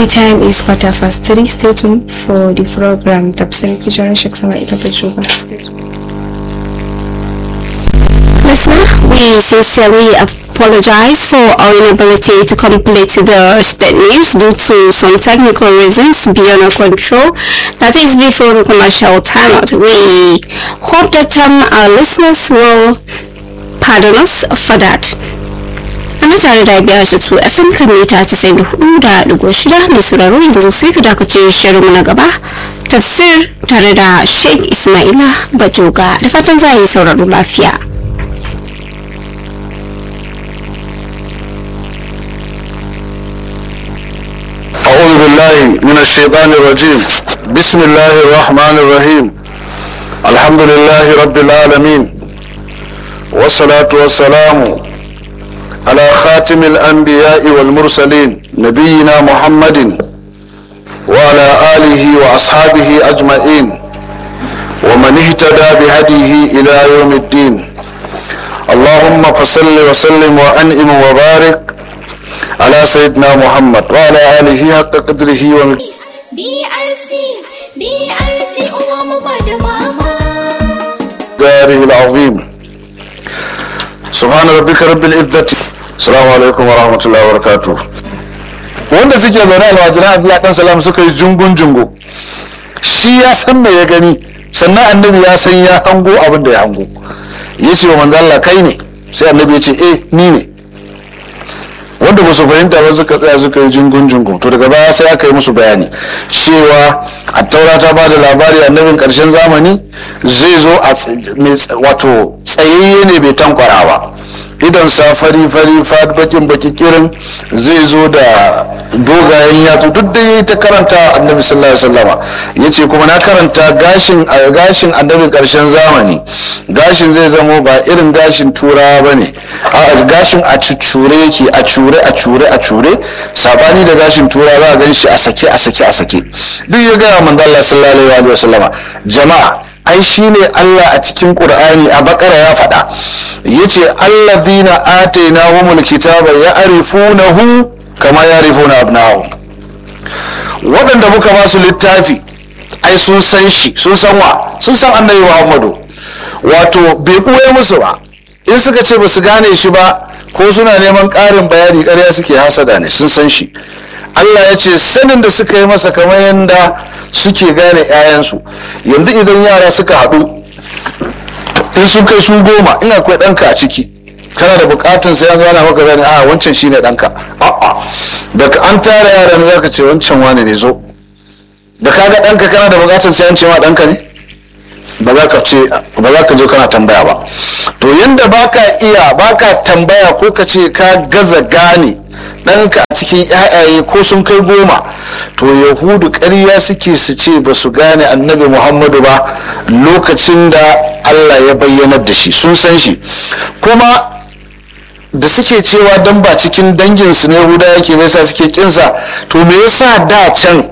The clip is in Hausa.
The time is quarter past three. Stay tuned for the program Tafsir featuring Sheikh Sama'ila Bajuba. Stay tuned. Listener, we sincerely apologize for our inability to complete the state news due to some technical reasons beyond our control. That is before the commercial timeout. We hope that um, our listeners will pardon us for that. ana tare da biyar da su fm kan mita 94.6 mai sauraro yanzu sai ka dakace shirinmu na gaba tafsir tare da sheikh ismaila bajoga da fatan za a yi sauraro lafiya أعوذ بالله من الشيطان الرجيم بسم الله الرحمن الرحيم الحمد لله رب العالمين والصلاة والسلام على خاتم الأنبياء والمرسلين نبينا محمد وعلى آله وأصحابه أجمعين ومن اهتدى بهديه إلى يوم الدين اللهم فصل وسلم وأنئم وبارك على سيدنا محمد وعلى آله حق قدره ومقداره BRC BRC uwa mu ba da mama العظيم سبحان ربك رب العزة السلام عليكم ورحمة الله وبركاته wanda suke zaune a wajen Abdullahi dan salam suka yi jungun jungu shi ya san me ya gani sannan annabi ya san ya hango abin da ya hango ya ce wa manzo Allah kai ne sai annabi ya ce eh ni ne wanda ba su fahimta ba suka tsaya suka yi jungun jungun to daga baya sai aka yi musu bayani cewa a taura ta ba da labari annabin karshen zamani zai zo a tsaye- mai tsa- wato tsayayye ne bai tankwara ba idan sa fari fari fat bakin baki kirin zai zo da dogayen yatsu duk da yayi ta karanta annabi sallallahu alaihi wasallama yace kuma na karanta gashin a gashin annabin karshen zamani gashin zai zamo ba irin gashin turawa bane a gashin a cuccure yake a cure a cure a cure sabani da gashin turawa za a gan shi a sake a sake a sake duk ya gaya manzo Allah sallallahu alaihi wasallama jama'a ai shine Allah a cikin Qur'ani a bakara ya faɗa yace allazina atainahumul kitaba ya'rifunahu kama ya'rifuna abna'ahum waɗanda muka ba su littafi ai sun san shi sun san wa sun san annabi Muhammadu wato bai ɓoye musu ba in suka ce ba su gane shi ba ko suna neman ƙarin bayani ƙarya suke hasada ne sun san shi Allah ya ce sanin da suka yi masa kamar yadda suke gane 'ya'yansu yanzu idan yara suka haɗu in sun kai su goma ina akwai ɗanka a ciki kana da buƙatan sai an gana maka gane a wancan shine ɗanka a'a daga an tara yaran za ka ce wancan wane ne zo da kaga ɗanka kana da buƙatan sai an ce ma ɗanka ne ba za ka ce ba za ka je kana tambaya ba to yanda baka iya baka tambaya ko ka ce ka gaza gane ɗanka a cikin ƴaƴaye ko sun kai goma to yahudu ƙarya suke su ce ba su gane annabi muhammadu ba lokacin da allah ya bayyanar da shi sun san shi kuma da suke cewa dan ba cikin danginsu ne yahuda yake me yasa suke kinsa to me yasa da can